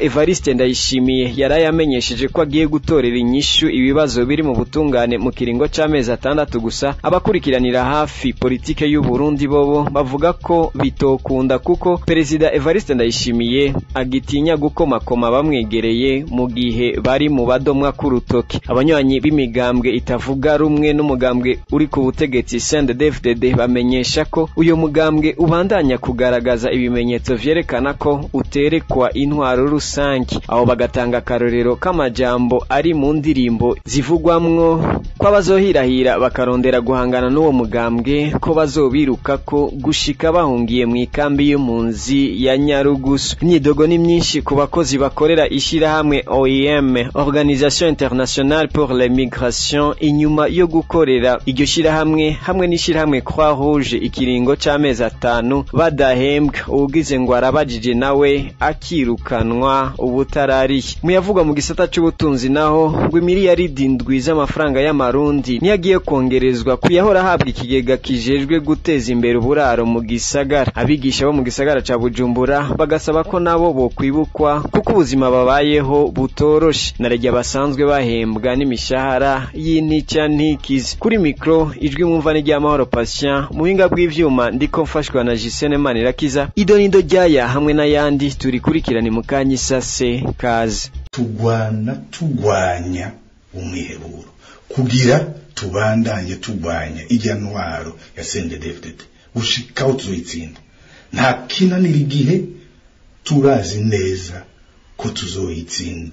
Evariste Ndayishimiye yaraye amenyesheje ko agiye gutorera inyishu ibibazo biri mu butungane mu kiringo c'amezi atandatu gusa abakurikiranira hafi politike y'u Burundi bobo bavuga ko bitokunda kuko perezida Evariste Ndayishimiye agitinya gukomakoma bamwegereye mu gihe bari mu badomwa k'urutoki abanywanyi b'imigambwe itavuga rumwe n'umugambwe uri ku butegetsi CNDD-FDD bamenyesha ko uyo mugambwe ubandanya kugaragaza ibimenyetso vyerekana ko uterekwa intwaro rusangi aho bagatanga akarorero k'amajambo ari mu ndirimbo zivugwamwo ko abazohirahira bakarondera guhangana n'uwo mugambwe ko bazobiruka ko gushika bahungiye mu ikambi y'impunzi ya Nyarugusu imyidogo ni myinshi ku bakozi bakorera ishirahamwe OIM Organisation Internationale pour les Migrations inyuma yo gukorera iryo shirahamwe hamwe n'ishirahamwe Croix Rouge ikiringo c'amezi atanu badahembwa uwugize ngo arabajije nawe akirukanwa ubutarariye muyavugwa mu gisata c'ubutunzi naho ngo imiliyaridi indwi z'amafaranga y'amarundi niyo agiye kongerezwa kuyahora ahabwa ikigega kijejwe guteza imbere uburaro mu gisagara abigisha bo mu gisagara ca Bujumbura bagasaba ko nabo bokwibukwa kuko ubuzima babayeho butoroshe naregya basanzwe bahembwa n'imishahara y'intica ntikizi kuri mikro ijwi mwumva ni ry'amahoro patient muhinga bw'ivyuma ndiko mfashwa na Jisene Manirakiza idonido ryaya hamwe n'ayandi turikurikirane mu kanya isase kaze tugwana tugwanya umwiheburo kugira tubandanye tugwanya ijya ntwaro ya CNDD-FDD gushikaho tuzoyitsinda nta kinanira igihe turazi neza ko tuzoyitsinda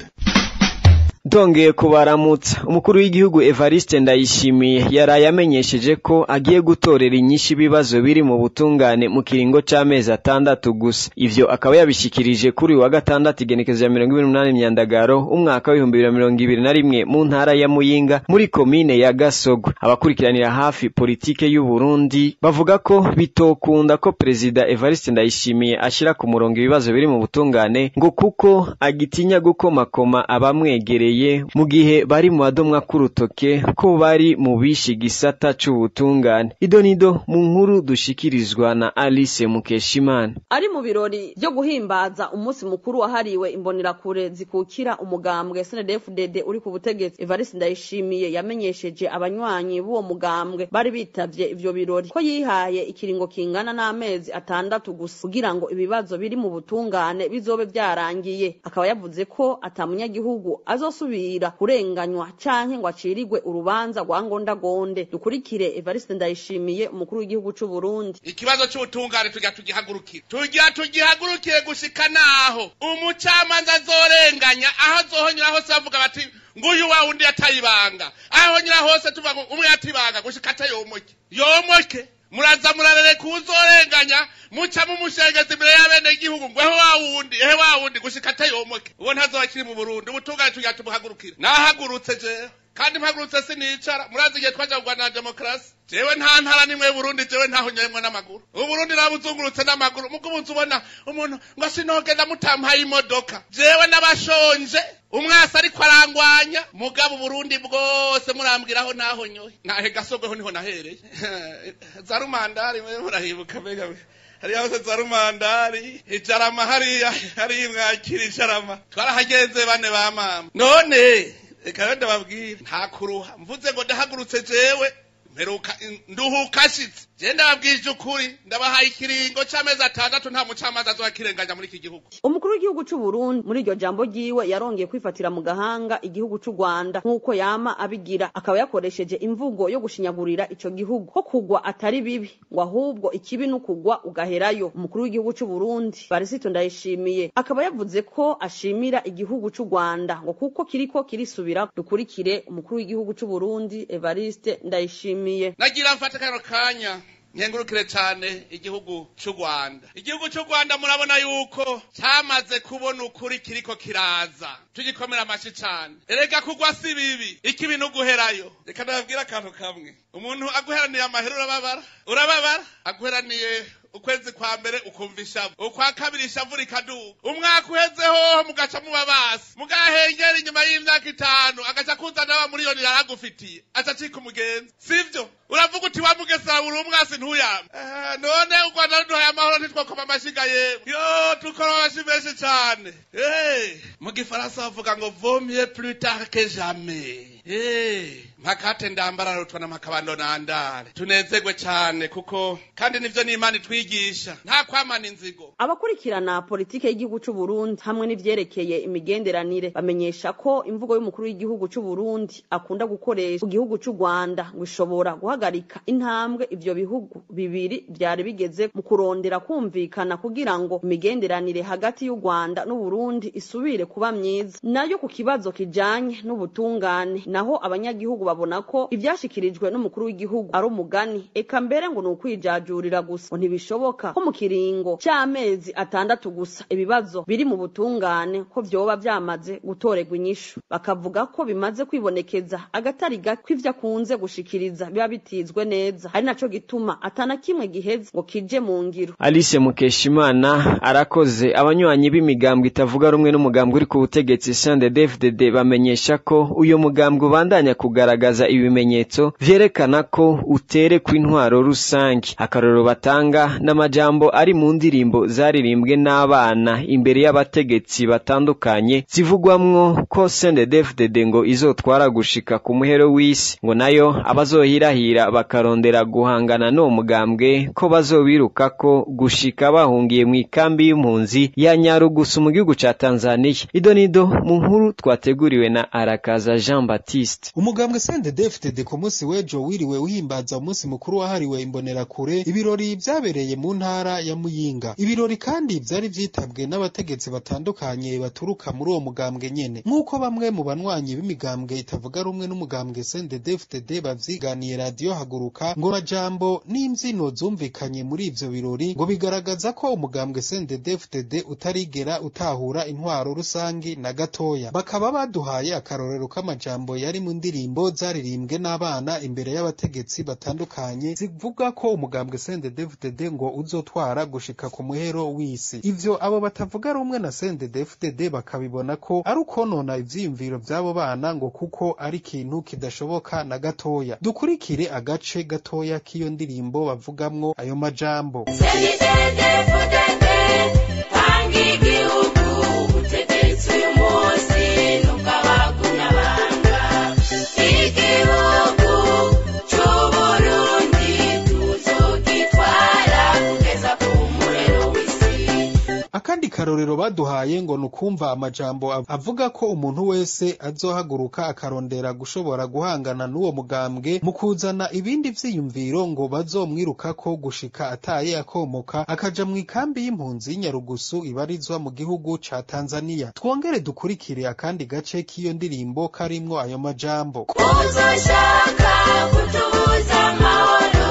Dongeye kubaramutsa umukuru w'igihugu Evariste Ndayishimiye yaraye amenyesheje ko agiye gutorera inyinshi ibibazo biri mu butungane mu kiringo c'amezi atandatu gusa ivyo akaba yabishikirije kuri uyu wa gatandatu igenekezo ya mirongo ibiri n'umunani myandagaro umwaka w'ibihumbi bibiri na mirongo ibiri na rimwe mu ntara ya Muyinga muri komine ya Gasogo abakurikiranira hafi politike y'u Burundi bavuga ko bitokunda ko perezida Evariste Ndayishimiye ashira ku murongo ibibazo biri mu butungane ngo kuko agitinya gukomakoma abamwegereye mu gihe bari mu badomwa k'urutoke ko bari mu bishi gisata c'ubutungane idonido mu nkuru dushikirizwa na Alice Mukeshimana ari mu birori byo guhimbaza umunsi mukuru wahariwe imbonerakure zikukira umugambwe SNDD-FDD uri ku butegetsi Evariste Ndayishimiye yamenyesheje abanywanyi b'uwo mugambwe bari bitavye ivyo birori ko yihaye ikiringo kingana n'amezi atandatu gusa kugira ngo ibibazo biri mu butungane bizobe vyarangiye akaba yavuze ko atamunyagihugu azosubira kurenganywa canke ngo acirirwe urubanza rwa ngondagonde dukurikire Evariste Ndayishimiye umukuru w'igihugu c'u Burundi ikibazo c'ubutungane tujya tugihagurukira tujya tugihagurukire gushika naho umucamanza azorenganya aho azohonyura hose bavuga bati nguyu wa wundi yatayibanga ahonyura hose tuvuga ngo umwe yatibanga gushika atayomoke yomoke muraza murarereka uzorenganya muca mumushengeza imbere y'abene igihugu ngo ehe wa wundi ehe wa wundi gushika atayomoke uwo ntazoba kiri mu Burundi ubutungane tujya tumuhagurukira nahagurutse jewe kandi mpagurutse sinicara murazi igihe twaja kugwana na demokarasi jewe nta ntara nimwe Burundi jewe ntaho nyoyemwe n'amaguru uburundi nabuzungurutse n'amaguru mugo umunsi ubona umuntu ngo sinogenda mutampaye imodoka jewe n'abashonje umwasi ariko arangwanya mugabo uburundi bwose murambwiraho naho nyoye nahe gasogweho niho nahereye za rumandari mwe murahibuka mbega hariya hose za rumandari ijarama hariya hariya mwakira ijarama twarahagenze bane ba mama none reka rero ndababwira nta kuruha mvuze ngo ndahagurutse jewe mperuka nduhuka ashitse je ndababwije ukuri ndabahaye ikiringo c'amezi atandatu nta mucamanza azokirenganya muri iki gihugu umukuru w'igihugu c'u Burundi muri iryo jambo ryiwe yarongeye kwifatira mu gahanga igihugu c'u Rwanda nk'uko yama abigira akaba yakoresheje imvugo yo gushinyagurira ico gihugu ko kugwa atari bibi ngo ahubwo ikibi n'ukugwa ugaherayo umukuru w'igihugu c'u Burundi Barisito Ndayishimiye akaba yavuze ko ashimira igihugu c'u Rwanda ngo kuko kiriko kirisubira dukurikire umukuru w'igihugu c'u Burundi Evariste Ndayishimiye nagira mfate kano kanya nkengurukire cyane igihugu cy'u Rwanda igihugu cy'u Rwanda murabona yuko cyamaze kubona ukuri kiriko kiraza tugikomera amashi cyane erega kugwa si bibi ikibi no guherayo reka ndababwira akantu kamwe umuntu aguheraniye amahera urababara urababara aguheraniye ukwezi kwa mbere ukumva ishavu ukwa kabiri ishavu rikaduga umwaka uheze hoho mugaca muba basi mugahengera inyuma y'imyaka itanu agaca kuzana wa miliyoni yaragufitiye aca acika umugenzi sivyo uravuga uti wamugesera buri umwasi ntuyame Eh, none u rwanda ruduhaye amahoro ntitwakoma amashiga yewe yo dukora amashi menshi cane Eh, mu gifaransa bavuga ngo vomye plus tard que jamais Eh, mpakate ndambara rutwa n'amakabando nandare tunezerwe cane kuko kandi nivyo n'imana itwigisha nta kwamana inzigo abakurikirana politike y'igihugu c'u Burundi hamwe n'ivyerekeye imigenderanire bamenyesha ko imvugo y'umukuru w'igihugu c'u Burundi akunda gukoresha ku gihugu c'u Rwanda ngo ishobora guhagarika intambwe ivyo bihugu bibiri vyari bigeze mu kurondera kumvikana kugira ngo imigenderanire hagati y'u Rwanda n'u Burundi isubire kuba myiza nayo ku kibazo kijanye n'ubutungane naho abanyagihugu babona ko ivyashikirijwe n'umukuru w'igihugu ari umugani eka mbere ngo ni ukwijajurira gusa ngo ntibishoboka ko mu kiringo c'amezi atandatu gusa ibibazo biri mu butungane ko vyoba vyamaze gutorerwa inyishu bakavuga ko bimaze kwibonekeza agatari gake ivyo akunze gushikiriza biba bitizwe neza ari naco gituma atana kimwe giheze ngo kije mu ngiro Alice Mukeshimana arakoze abanywanyi b'imigambwe itavuga rumwe n'umugambwe uri ku butegetsi CNDD-FDD bamenyesha ko uyo mugambwe ubandanya kugaragaza ibimenyetso vyerekana ko utere kw'intwaro rusangi akarorero batanga n'amajambo ari mu ndirimbo zaririmbwe n'abana imbere y'abategetsi batandukanye zivugwamwo ko CNDD-FDD ngo izotwara gushika ku muhero w'isi ngo nayo abazohirahira bakarondera guhangana n'uwo mugambwe ko bazobirukako gushika bahungiye mu ikambi y'impunzi ya Nyarugusu mu gihugu ca Tanzania idonido mu nkuru twateguriwe na Arakaza Jean Baptiste umugambwe CNDD-FDD ku munsi w'ejo wiriwe uhimbaza umunsi mukuru wahariwe imbonerakure ibirori vyabereye mu ntara ya Muyinga ibirori kandi vyari vyitabwe n'abategetsi batandukanye baturuka muri uwo mugambwe nyene nk'uko bamwe mu banywanyi b'imigambwe itavuga rumwe n'umugambwe CNDD-FDD bavyiganiye radiyo haguruka ngo majambo n'imvyino zumvikanye muri ivyo birori ngo bigaragaza ko umugambwe CNDD-FDD utarigera utahura intwaro rusangi na gatoya bakaba baduhaye akarorero k'amajambo yari mu ndirimbo zaririmbwe n'abana imbere y'abategetsi batandukanye zivuga ko umugambwe CNDD-FDD ngo uzotwara gushika ku muhero w'isi ivyo abo batavuga rumwe na CNDD-FDD bakabibona ko ari ukonona ivyiyumviro vy'abo bana ngo kuko ari ikintu kidashoboka na gatoya dukurikire agace gatoya k'iyo ndirimbo bavugamwo ayo majambo akandi karorero baduhaye ngo ni ukumva amajambo av- avuga ko umuntu wese azohaguruka akarondera gushobora guhangana n'uwo mugambwe mu kuzana ibindi vyiyumviro ngo bazomwirukako gushika ataye akomoka akaja mu ikambi y'impunzi y'inyarugusu ibarizwa mu gihugu ca tanzaniya twongere dukurikire akandi gace k'iyo ndirimbo karimwo ayo majambo uzoshaka kutubuza amahoro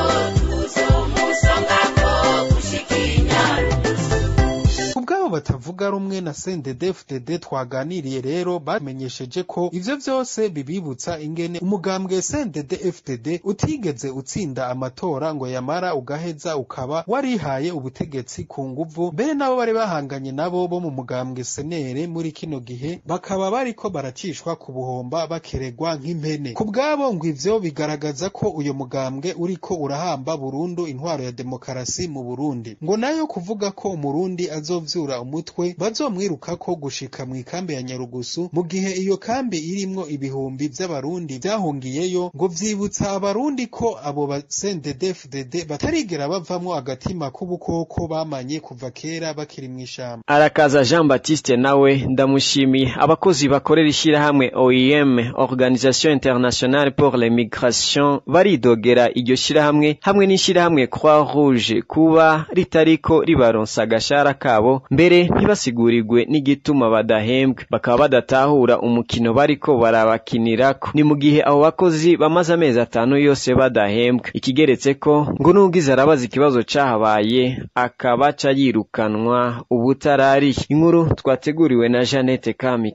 tuzomusongako gushika inyarugusu kubw'abo batavuga rumwe na CNDD-FDD twaganiriye rero bamenyesheje ko ivyo vyose bibibutsa ingene umugambwe CNDD-FDD utigeze utsinda amatora ngo yamara ugaheza ukaba warihaye ubutegetsi ku nguvu mbere nabo bari bahanganye nabo bo mu mugambwe senere muri kino gihe bakaba bariko baracishwa ku buhomba bakeregwa nk'impene kubw'abo ngo ivyo bigaragaza ko uyo mugambwe uriko urahamba burundu intwaro ya demokarasi mu Burundi ngo nayo kuvuga ko umurundi azovyura umutwe bazomwirukako gushika mu ikambi ya Nyarugusu mu gihe iyo kambi irimwo ibihumbi vy'abarundi vyahungiyeyo ngo vyibutsa abarundi ko abo ba CNDD-FDD batarigera bavamwo agatima k'ubukoko bamanye kuva kera bakiri mw'ishamba Arakaza Jean Baptiste nawe ndamushimiye abakozi bakorera ishyirahamwe OIM Organisation Internationale pour les Migrations baridogera iryo shyirahamwe hamwe n'ishyirahamwe Croix Rouge kuba ritariko ribaronsa agashara kabo mbere ntibasigurirwe n'igituma badahembwe bakaba badatahura umukino bariko barabakinirako ni mu gihe abo bakozi bamaze amezi atanu yose badahembwe ikigeretse ko ngo n'ubwiza arabaza ikibazo cahabaye akabaca yirukanwa ubutarari inkuru twateguriwe na Jeannette Kamikazi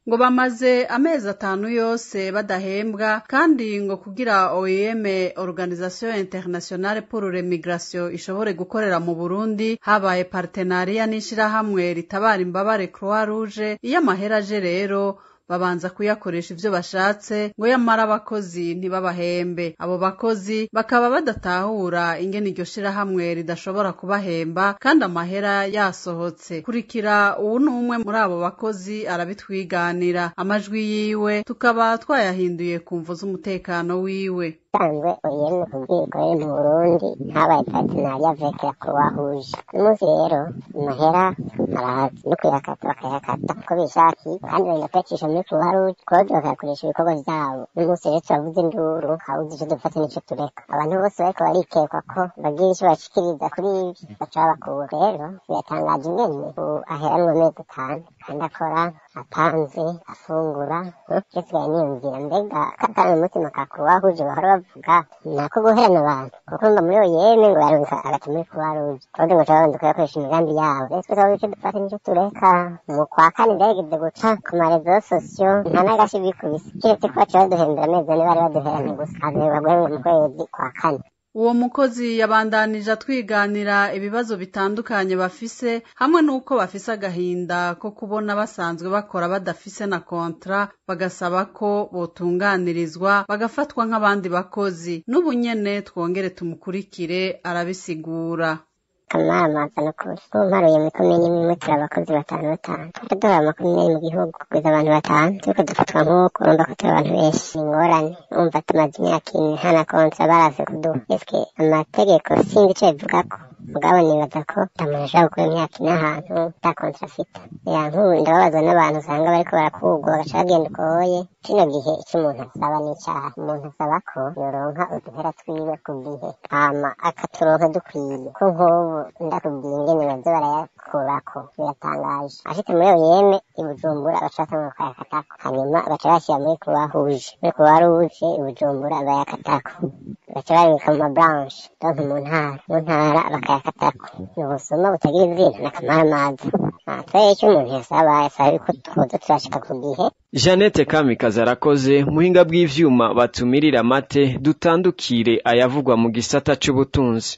ngo bamaze amezi atanu yose badahembwa kandi ngo kugira OIM Organisation Internationale pour l'Immigration ishobore gukorera mu Burundi habaye partenariat n'ishirahamwe ritabara imbabare Croix Rouge iyo amahera aje rero babanza kuyakoresha ivyo bashatse ngo yamara abakozi ntibabahembe abo bakozi bakaba badatahura ingene iryo shirahamwe ridashobora kubahemba kandi amahera yasohotse kurikira uwu ni umwe muri abo bakozi arabitwiganira amajwi yiwe tukaba twayahinduye ku mvo z'umutekano wiwe usanzwe uyemwe kubwikorera mu burundi habaye patenariya veke ya kuwahuje uyu munsi rero amahera arahazi no kuyakata bakayakata uko bishakiye kandi bagenda kuyacisha muri kuruharuje kode bakayakoresha ibikorwa vyabo uyu munsi rero turavuze induru hawuzi ico dufata n'ico tureka abantu bose bariko barikekwa ko bagira ico bashikiriza kuri ivyo baca babakura rero biratangaje ingene ubu aheranwa amezi atanu kandi akora apanze afungura kisigaye niyumvira mbega kakana umutima ka kuwahuje bahora bavuga nako guherana abantu kuko mba muri oyeme ngo yaronka agati muri kuwaruje kandi ngo cabanza kuyakoresha imigambi yabo rero twe twaba ico dufata nico tureka mu kwa kane vyarigeze guca ku marezo sosiyo nta n'agashi bikubise kiretse ko baca baduhembera amezi ane bari baduheranye gusa azoba guhembwa mu kwezi kwa kane uwo mukozi yabandanije atwiganira ibibazo bitandukanye bafise hamwe n'uko bafise agahinda ko kubona basanzwe bakora badafise na kontra bagasaba ko botunganirizwa bagafatwa nk'abandi bakozi n'ubu nyene twongere tumukurikire arabisigura kamamaza nukuri umparuye muri komini imwe turi abakozi batanu batanu tujya duhora amakomini mu gihugu kugeza abantu batanu turiko dufatwa nk'uko urumva ko turi abantu benshi ni ingorane urumva tumaze imyaka ine nta na konsa baraze kuduha eske amategeko sinzi ico bivugako mugabo nibaza ko umuntu ashobora gukora imyaka ine ahantu nta konsa afite ya nk'ubu ndababazwa n'abantu usanga bariko barakugwa bagaca bagenda ukoye kino gihe icyo umuntu asaba ni icyaha umuntu asaba ko yoronka uduhera twiwe ku gihe hama akaturonka dukwiye ko nk'ubu ndakubwiye ingene baza barayakurako biratangaje ashitse muri oyeme i bujumbura baca batanga bakayakatako hanyuma baca bashyira muri kuwahuje muri kuwaruje i bujumbura bayakatako baca babika mu mabranche donc mu ntara mu ntara bakayakatako ni ubusuma butagira izina n'akamaramaza twere icyo umuntu yasaba yasaba yuko twoza turashika ku gihe Jeannette Kamikazi arakoze muhinga bw'ivyuma batumirira amate dutandukire ayavugwa mu gisata c'ubutunzi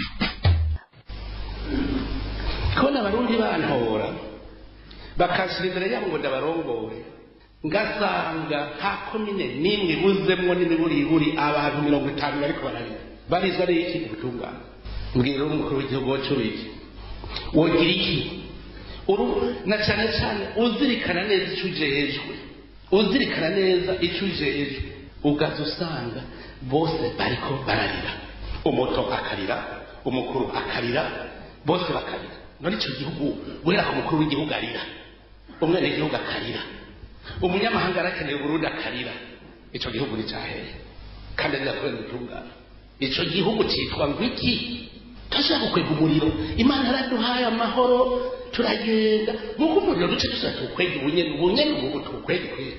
kubona abarundi bantora bakashira imbere yabo ngo ndabarongore ngasanga nta komine n'imwe ibuzemwo n'imiburiburi abantu mirongo itanu bariko bararira barizwa n'iki ubutungane mbwira umukuru w'igihugu wacu wiki wogira iki uru na cyane cyane uzirikana neza icyo ujejwe uzirikana neza icyo ujejwe ugaza usanga bose bariko bararira umuto akarira umukuru akarira bose bakarira none icyo gihugu guhera ku mukuru w'igihugu arira umwenegihugu akarira umunyamahanga arakeneye uburundi akarira icyo gihugu ni cyahehe kandi arira kubera ubutungane icyo gihugu cyitwa ngo iki turashaka gukwega umuriro imana yaraduhaye amahoro turagenda nk'uko umuriro duce dusa tuwukwege ubunyene ubunyene ubu tuwukwege kwera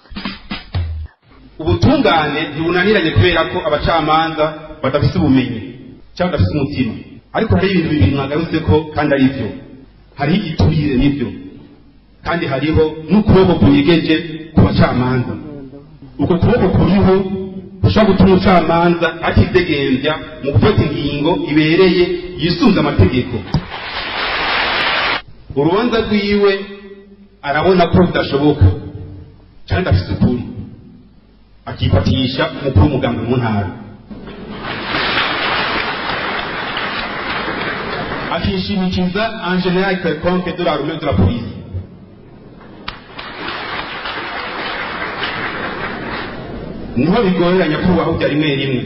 ubutungane ntibunaniranye kubera ko abacamanza badafite ubumenyi cyangwa badafite umutima ariko hari ibintu bibiri mwagarutse ko kandi ari byo hariho igiturire n'ibyo kandi hariho n'ukuboko kunyegeje ku bacamanza uko kuboko kuriho gushobora gutuma umucamanza atidegembya mu gufata ingingo ibereye yisunze amategeko urubanza rwiwe arabona ko bidashoboka kandi afite ukuri akifatisha umukuru w'umuganga mu ntara akishimikiza en general quelconque de la rumeur de la police niho bigoreranya kubaho rimwe rimwe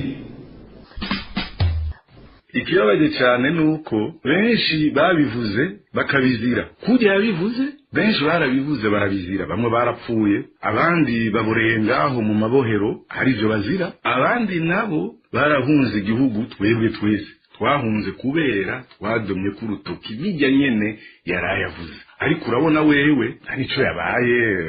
ikibabaje cyane ni uko benshi babivuze bakabizira kurya yabivuze benshi barabivuze barabizira bamwe barapfuye abandi baboreye ngaho mu mabohero hari ibyo bazira abandi nabo barahunze igihugu twebwe twese twahunze kubera twadomye ku rutoki bijya nyene yarayavuze ariko urabona wewe nta nico yabaye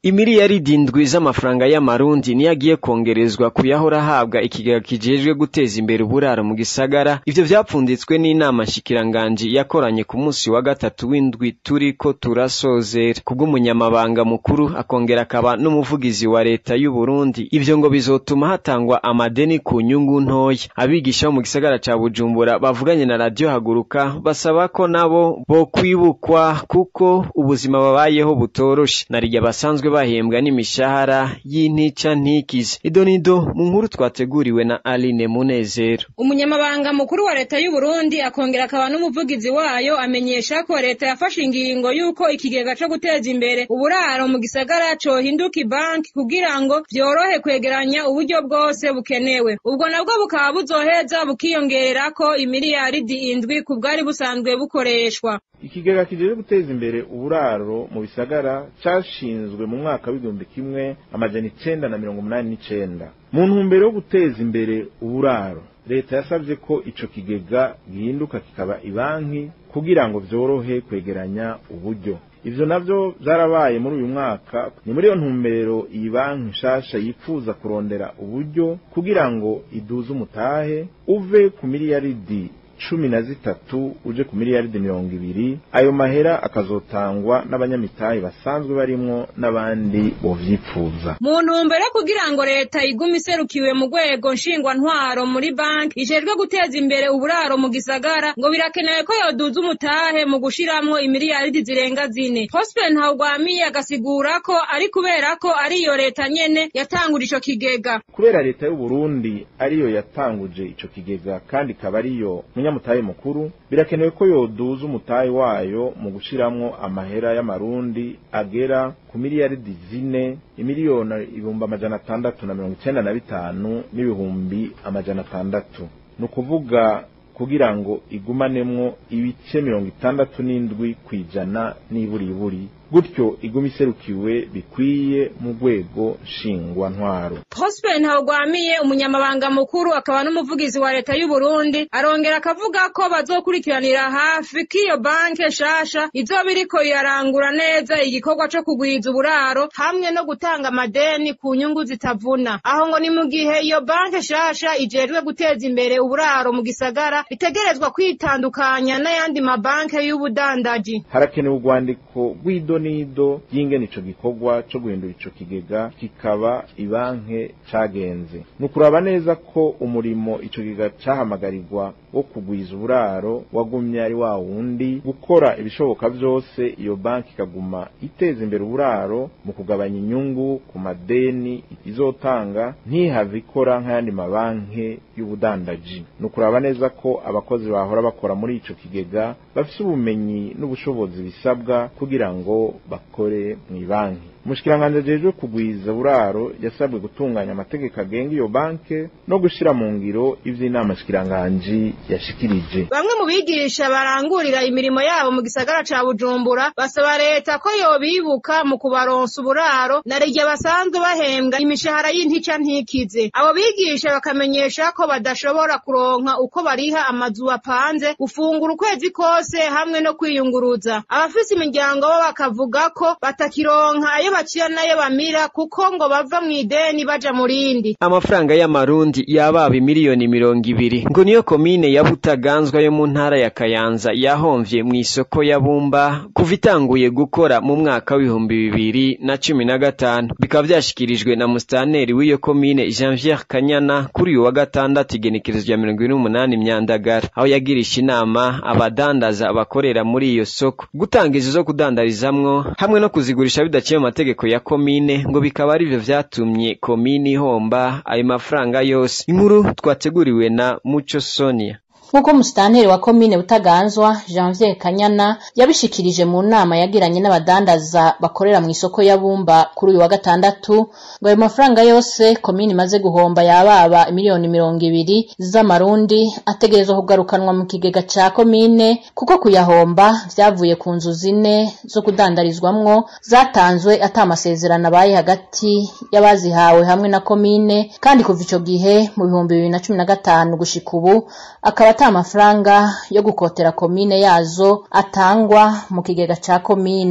imiliyaridi indwi z'amafaranga y'amarundi niyo agiye kongerezwa kuyahora ahabwa ikigega kijejwe guteza imbere uburaro mu gisagara ivyo vyapfunditswe n'inama nshikiranganji yakoranye ku munsi wa gatatu w'indwi turiko turasozera kubw'umunyamabanga mukuru akongera akaba n'umuvugizi wa leta y'u Burundi ivyo ngo bizotuma hatangwa amadeni ku nyungu ntoya abigisha bo mu gisagara ca Bujumbura bavuganye na radio haguruka basaba ko nabo bo kwibukwa kuko ubuzima babayeho butoroshe narirya basanzwe bahembwa n'imishahara y'intica ntikize idonido mu nkuru twateguriwe na Aline Munezero umunyamabanga mukuru wa leta y'u Burundi akongera akaba n'umuvugizi wayo amenyesha ko leta yafashe ingingo y'uko ikigega co guteza imbere uburaro mu gisagara cohinduka ibanki kugira ngo vyorohe kwegeranya uburyo bwose bukenewe ubwo nabwo bukaba buzoheza bukiyongererako imiliyaridi indwi ku bwari busanzwe bukoreshwa ikigega kijeje guteza imbere uburaro mu bisagara cashinzwe mu mwaka w'igihumbi kimwe amajana icenda na mirongo umunani n'icenda mu ntumbero yo guteza imbere uburaro leta yasabye ko ico kigega gihinduka kikaba ibanki kugira ngo vyorohe kwegeranya uburyo ivyo navyo vyarabaye muri uyu mwaka ni muri iyo ntumbero iyi banki nshasha yifuza kurondera uburyo kugira ngo iduze umutahe uve ku miliyaridi cumi na zitatu uje ku miliyaridi mirongo ibiri ayo mahera akazotangwa n'abanyamitahe basanzwe barimwo n'abandi bovyipfuza mu ntumbero yo kugira ngo leta igume iserukiwe mu rwego nshingwantwaro muri banki ijejwe guteza imbere uburaro mu gisagara ngo birakenewe ko yoduza umutahe mu gushiramwo imiliyaridi zirenga zine Prosper Ntawugwamiye agasigura ko ari kubera ko ariyo leta nyene yatangura ico kigega kubera leta y'u Burundi ariyo yatanguje ico kigega kandi ikaba ariyo munyamutahe mukuru birakenewe ko yoduza umutahe wayo mu gushiramwo amahera y'amarundi agera ku miliyaridi zine imiliyoni ibihumbi amajana atandatu na mirongo icenda na bitanu n'ibihumbi amajana atandatu ni ukuvuga kugira ngo igumanemwo ibice mirongo itandatu n'indwi kw'ijana n'iburiburi gutyo iguma iserukiwe bikwiye mu rwego nshingwantwaro Prosper Ntawugwamiye umunyamabanga mukuru akaba n'umuvugizi wa leta y'u Burundi arongera akavuga ko bazokurikiranira hafi k'iyo banke shasha izoba iriko irarangura neza igikorwa co kugwiza uburaro hamwe no gutanga amadeni ku nyungu zitavuna aho ngo ni mu gihe iyo banke shasha ijejwe guteza imbere uburaro mu gisagara itegerezwa kwitandukanya n'ayandi mabanke y'ubudandaji harakenewe urwandiko rw'ido nido y'ingene ico gikorwa co guhindura ico kigega kikaba ibanke cagenze ni ukuraba neza ko umurimo ico kigega cahamagarirwa wo kugwiza uburaro wagumye ari wa wundi gukora ibishoboka vyose iyo banki ikaguma iteza imbere uburaro mu kugabanya inyungu ku madeni izotanga ntihave ikora nk'ayandi mabanki y'ubudandaji ni ukuraba neza ko abakozi bahora bakora muri ico kigega bafise ubumenyi n'ubushobozi bisabwa kugira ngo bakore mw'ibanki umushikiranganji ajejwe kugwiza buraro yasabwe gutunganya amategeko agenga iyo banke no gushira mu ngiro ivy'inama shikiranganji yashikirije bamwe mu bigisha barangurira imirimo yabo mu gisagara ca Bujumbura basaba leta ko yobibuka mu kubaronsa uburaro na rege basanzwe bahembwa imishahara y'intica ntikize abo bigisha bakamenyesha ko badashobora kuronka uko bariha amazu bapanze gufungura ukwezi kose hamwe no kwiyunguruza abafise imiryango bo bakavuga ko batakironka ayo baciya nayo bamira kuko ngo bava mu ideni baja mu rindi amafaranga y'amarundi yababa miliyoni mirongo ibiri ngo niyo komine ya Butaganzwa yo mu ntara ya Kayanza yahomvye mu isoko ya Bumba kuva itanguye gukora mu mwaka w'ibihumbi bibiri na cumi na gatanu bikaba vyashikirijwe na mustaneri w'iyo komine Janvier Kanyana kuri uyu wa gatandatu igenekerezo rya mirongo ibiri n'umunani Myandagara aho yagirisha inama abadandaza bakorera muri iyo soko gutanga izo zo kudandarizamwo hamwe no kuzigurisha bidaciye mu mategeko ya komine ngo bikaba arivyo vyatumye komine ihomba ayo mafaranga yose inkuru twateguriwe na Muco Sonia nk'uko musitanteri wa komine butaganzwa janvier kanyana yabishikirije mu nama yagiranye n'abadandaza bakorera mu isoko ya bumba kuri uyu wa gatandatu ngo ayo mafaranga yose komine imaze guhomba yababa miliyoni mirongo ibiri z'amarundi ategerezwa kugarukanwa mu kigega ca komine kuko kuyahomba vyavuye ku nzu zine zo kudandarizwamwo zatanzwe ata amasezerano abaye hagati y'abazihawe hamwe na komine kandi kuva ico gihe mu bihumbi bibiri na cumi na gatanu gushika ubu akaba ata amafaranga yo gukotera komine yazo atangwa mu kigega ca komine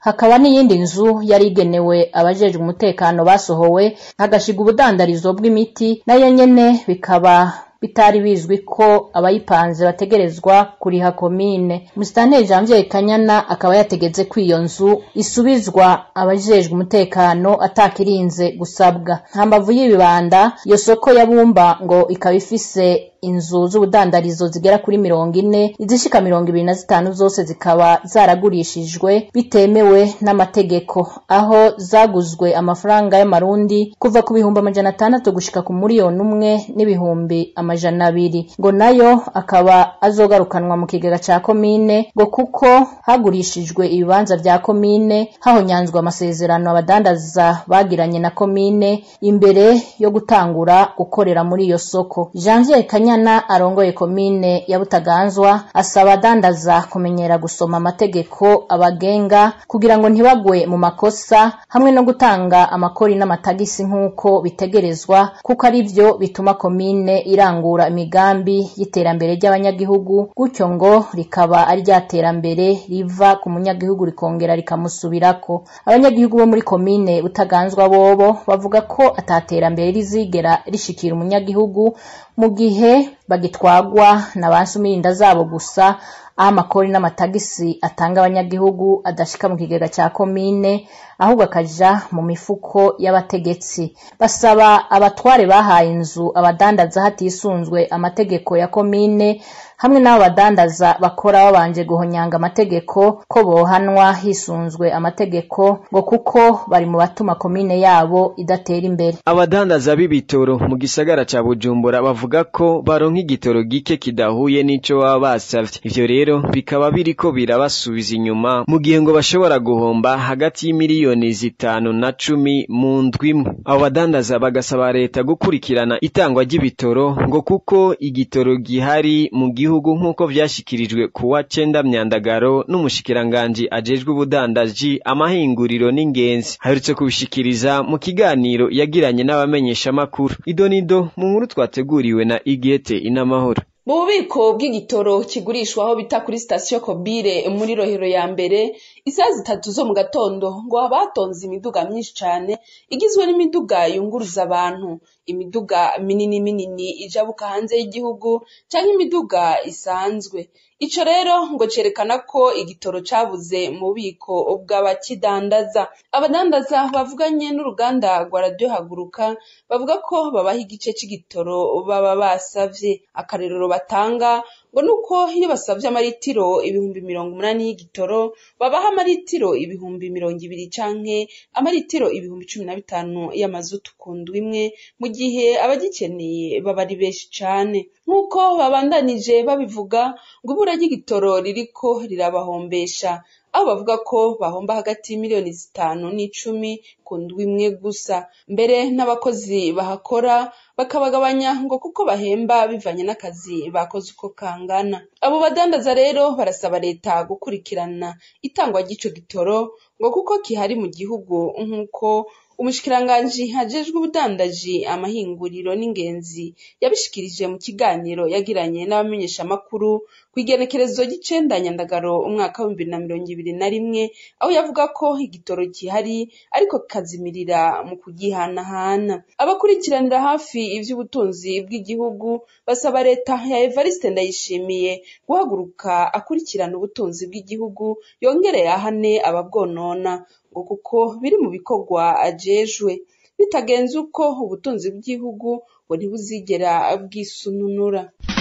hakaba n'iyindi nzu yari igenewe abajejwe umutekano basohowe hagashigwa ubudandarizo bw'imiti nayo nyene bikaba bitari bizwi ko abayipanze bategerezwa kuriha komine musitanteri janvier kanyana akaba yategetse ko iyo nzu isubizwa abajejwe umutekano atakirinze gusabwa hambavu y'ibibanda iyo soko ya bumba ngo ikaba ifise inzu z'ubudandarizo zigera kuri mirongo ine izishika mirongo ibiri na zitanu zose zikaba zaragurishijwe bitemewe n'amategeko aho zaguzwe amafaranga y'amarundi kuva ku bihumbi amajana atandatu gushika ku muriyoni umwe n'ibihumbi amajana abiri ngo nayo akaba azogarukanwa mu kigega ca komine ngo kuko hagurishijwe ibibanza vya komine hahonyanzwe amasezerano abadandaza bagiranye na komine imbere yo gutangura gukorera muri iyo soko janvier kanyana arongoye komine ya butaganzwa asaba adandaza kumenyera gusoma amategeko abagenga kugira ngo ntibagwe mu makosa hamwe no gutanga amakori n'amatagisi nk'uko bitegerezwa kuko ari vyo bituma komine irangura imigambi y'iterambere ry'abanyagihugu gutyo ngo rikaba ari rya terambere riva ku munyagihugu rikongera rikamusubirako abanyagihugu bo muri komine butaganzwa bobo bavuga ko ataterambere rizigera rishikira umunyagihugu mu gihe bagitwagwa na ba nsumirinda zabo gusa aho amakori n'amatagisi atanga abanyagihugu adashika mu kigega ca komine ahubwo akaja mu mifuko y'abategetsi basaba abatware bahaye inzu abadandaza hatisunzwe amategeko ya komine hamwe n'abo badandaza bakora babanje guhonyanga amategeko ko bohanwa hisunzwe amategeko ngo kuko bari mu batuma komine yabo idatera imbere abadandaza b'ibitoro mu gisagara ca bujumbura bavuga ko baronka igitoro gike kidahuye n'ico baba basavye ivyo rero bikaba biriko birabasubiza inyuma mu gihe ngo bashobora guhomba hagati y'imiliyoni zitanu na cumi mu ndwi imwe abo badandaza bagasaba leta gukurikirana itangwa ry'ibitoro ngo kuko igitoro gihari mu gihugu nk'uko vyashikirijwe ku wa cenda myandagaro n'umushikiranganji ajejwe ubudandaji amahinguriro n'ingenzi aherutse kubishikiriza mu kiganiro yagiranye n'abamenyeshamakuru idonido mu nkuru twateguriwe na igete inamahoro mu bubiko bw'igitoro kigurishwa aho bita kuri sitasiyo kobire muri rohero ya mbere isaha zitatu zo mu gatondo ngo haba hatonze imiduga myinshi cane igizwe n'imiduga yunguruza abantu imiduga minini minini ijabuka hanze y'igihugu canke imiduga isanzwe ico rero ngo cerekana ko igitoro cabuze mu bubiko bw'abakidandaza abadandaza bavuganye n'uruganda rwa radiyo haguruka bavuga ko babaha igice c'igitoro baba basavye akarerero batanga ngo nuko iyo basavye amaritiro ibihumbi mirongo umunani y'igitoro babaha amaritiro ibihumbi mirongo ibiri canke amaritiro ibihumbi cumi na bitanu y'amazutu ku ndwi imwe mu gihe abagikeneye baba ari benshi cane nk'uko babandanije babivuga ngo ibura ry'igitoro ririko rirabahombesha aho bavuga ko bahomba hagati y'imiliyoni zitanu n'icumi ku ndwi imwe gusa mbere n'abakozi bahakora bakabagabanya ngo kuko bahemba bivanye n'akazi bakoze uko kangana abo badandaza rero barasaba leta gukurikirana itangwa ry'ico gitoro ngo kuko kihari mu gihugu nk'uko umushikiranganji hajejwe ubudandaji amahinguriro n'ingenzi yabishikirije mu kiganiro yagiranye n'abamenyeshamakuru kw'igenekerezo ry'icenda nyandagaro umwaka w'ibihumbi bibiri na mirongo ibiri na rimwe aho yavuga ko igitoro gihari ariko kikazimirira mu kugihanahana abakurikiranira hafi ivy'ubutunzi bw'igihugu basaba leta ya evariste ndayishimiye guhaguruka akurikirana ubutunzi bw'igihugu yongere yahane ababwonona ngo kuko biri mu bikorwa ajejwe bitagenze uko ubutunzi bw'igihugu ngo ntibuzigera bwisununura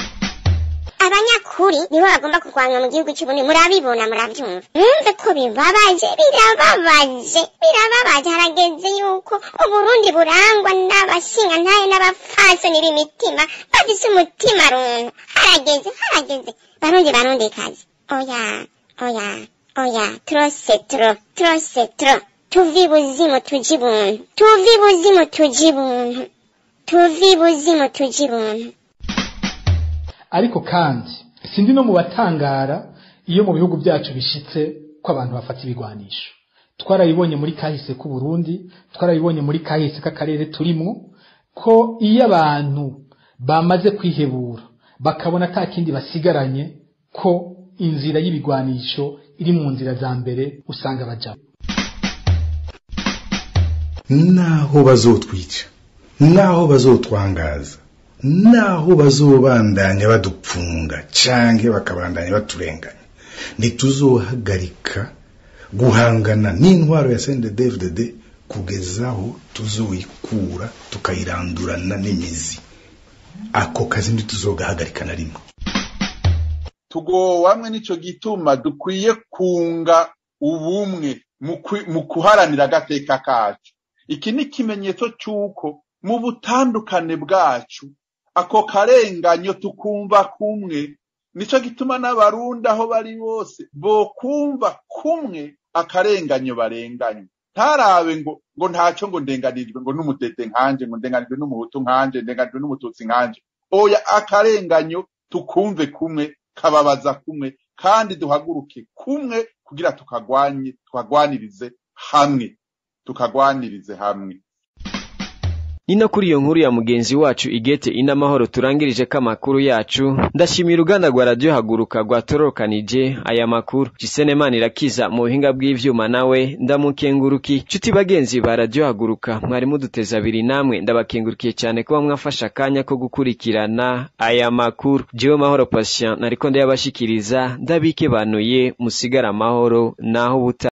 abanyakuri nibo bagomba kurwanywa mu gihugu cy'ubundi murabibona murabyumva mwumve ko bibabaje birababaje birababaje harageze yuko uburundi burangwa n'abashingantahe n'abapfasoni b'imitima bafise umutima runtu harageze harageze barundi barundi kazi oya oya oya trose tro trose tro tuvi buzimu tuji buntu tuvi buzimu tuji buntu tuvi buzimu tuji buntu ariko kandi sindi no mu batangara iyo mu bihugu byacu bishitse ko abantu bafata ibigwanisho twarabibonye muri kahise k'u Burundi twarabibonye muri kahise k'akarere turimo ko iyo abantu bamaze kwihebura bakabona ata kindi basigaranye ko inzira y'ibigwanisho iri mu nzira za mbere usanga bajamo naho bazotwica naho bazotwangaza naho bazobandanya badupfunga canke bakabandanya baturenganya ntituzohagarika guhangana n'intwaro ya CNDD-FDD kugezaho tuzoyikura tukayirandurana n'imizi ako kazi ntituzogahagarika na rimwe tugowamwe nico gituma dukwiye kunga ubumwe mu kwi- mu kuharanira agateka kacu iki ni ikimenyetso c'uko mu butandukane bwacu ako karenganyo tukumva kumwe nico gituma n'abarundi aho bari bose bokumva kumwe akarenganyo barenganye ntarabe ngo ngo ntaco ngo ndenganirijwe ngo n'umudede nkanje ngo ndenganijwe n'umuhutu nkanje ndenganijwe n'umututsi nkanje oya akarenganyo tukumve kumwe kababaza kumwe kandi duhaguruke kumwe kugira tukagwanye tukagwanirize hamwe tukagwanirize hamwe ni no kuri iyo nkuru ya mugenzi wacu igete inamahoro turangirije ko amakuru yacu ndashimira uruganda rwa radiyo haguruka rwatororokanije aya makuru jisenemana irakiza mu buhinga bw'ivyuma nawe ndamukenguruki nshuti bagenzi ba radiyo haguruka mwari muduteza abiri namwe ndabakengurukiye cyane kuba mwafashe akanya ko gukurikirana aya makuru jewe mahoro patient nariko ndayabashikiriza ndabikebanuye musigara amahoro naho buta